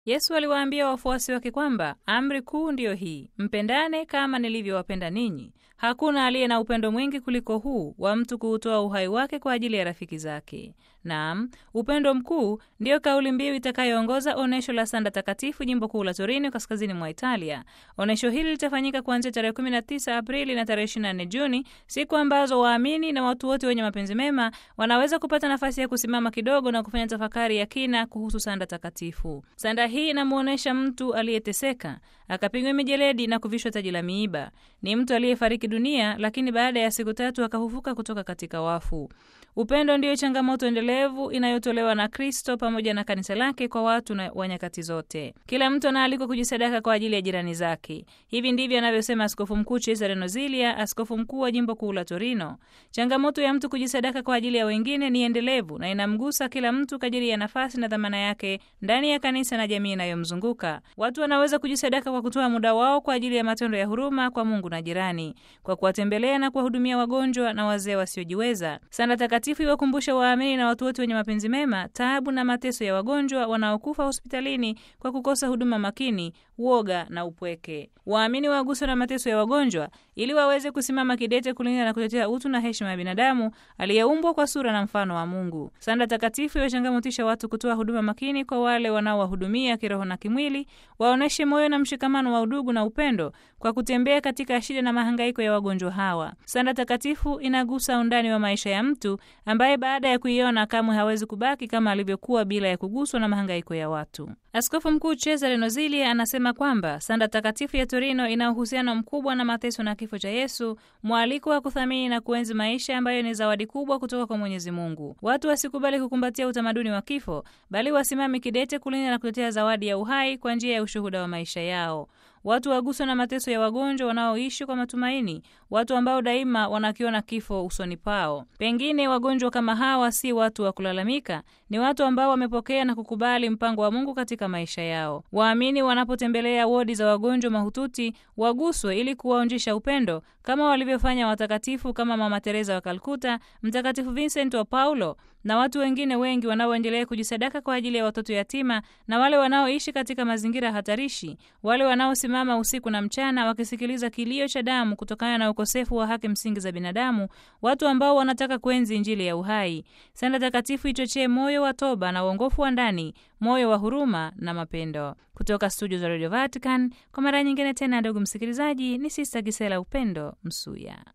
Yesu aliwaambia wafuasi wake kwamba amri kuu ndiyo hii, mpendane kama nilivyowapenda ninyi. Hakuna aliye na upendo mwingi kuliko huu wa mtu kuutoa uhai wake kwa ajili ya rafiki zake. Naam, upendo mkuu ndiyo kauli mbiu itakayoongoza onyesho la sanda takatifu jimbo kuu la Torino, kaskazini mwa Italia. Onyesho hili litafanyika kuanzia tarehe 19 Aprili na tarehe 24 Juni, siku ambazo waamini na watu wote wenye mapenzi mema wanaweza kupata nafasi ya kusimama kidogo na kufanya tafakari ya kina kuhusu sanda takatifu. Sanda hii inamwonyesha mtu aliyeteseka akapigwa mijeledi na kuvishwa taji la miiba. Ni mtu aliyefariki dunia, lakini baada ya siku tatu akafufuka kutoka katika wafu. Upendo ndiyo changamoto endelevu inayotolewa na Kristo pamoja na kanisa lake kwa watu na wa nyakati zote. Kila mtu anaalikwa kujisadaka kwa ajili ya jirani zake. Hivi ndivyo anavyosema Askofu Mkuu Cesare Nozilia, askofu mkuu wa jimbo kuu la Torino. Changamoto ya mtu kujisadaka kwa ajili ya wengine ni endelevu na inamgusa kila mtu kadiri ya nafasi na dhamana yake ndani ya kanisa na jamii inayomzunguka. Watu wanaweza kujisadaka kwa kutoa muda wao kwa ajili ya matendo ya huruma kwa Mungu na jirani, kwa kuwatembelea na kuwahudumia wagonjwa na wazee wasiojiweza. Sanda takatifu iwakumbushe waamini na watu wote wenye mapenzi mema taabu na mateso ya wagonjwa wanaokufa hospitalini kwa kukosa huduma makini, uoga na upweke. Waamini waguswe na mateso ya wagonjwa ili waweze kusimama kidete kulinda na kutetea utu na heshima ya binadamu aliyeumbwa kwa sura na mfano wa Mungu. Sanda takatifu iwachangamotisha watu kutoa huduma makini kwa wale wanaowahudumia kiroho na kimwili, waoneshe moyo na mshikamano wa udugu na upendo kwa kutembea katika shida na mahangaiko ya wagonjwa hawa. Sanda takatifu inagusa undani wa maisha ya mtu ambaye baada ya kuiona kamwe hawezi kubaki kama alivyokuwa bila ya kuguswa na mahangaiko ya watu. Askofu Mkuu Cesare Nozilia anasema kwamba sanda takatifu ya Torino ina uhusiano mkubwa na mateso na kifo cha Yesu, mwaliko wa kuthamini na kuenzi maisha ambayo ni zawadi kubwa kutoka kwa Mwenyezi Mungu. Watu wasikubali kukumbatia utamaduni wa kifo, bali wasimame kidete kulinda na kutetea zawadi ya uhai kwa njia ya ushuhuda wa maisha yao. Watu waguswa na mateso ya wagonjwa wanaoishi kwa matumaini, watu ambao daima wanakiona kifo usoni pao. Pengine wagonjwa kama hawa si watu wa kulalamika, ni watu ambao wamepokea na kukubali mpango wa Mungu katika maisha yao. Waamini wanapotembelea wodi za wagonjwa mahututi waguswe ili kuwaonjesha upendo kama walivyofanya watakatifu kama Mama Teresa wa Kalkuta, Mtakatifu Vincent wa Paulo na watu wengine wengi wanaoendelea kujisadaka kwa ajili ya watoto yatima na wale wanaoishi katika mazingira hatarishi, wale wanaosimama usiku na mchana wakisikiliza kilio cha damu kutokana na ukosefu wa haki msingi za binadamu, watu ambao wanataka kuenzi Injili ya uhai. Sanda takatifu ichochee moyo wa toba na uongofu wa ndani, moyo wa huruma na mapendo. Kutoka studio za Radio Vatican, kwa mara nyingine tena, ndugu msikilizaji, ni Sista Gisela Upendo Msuya.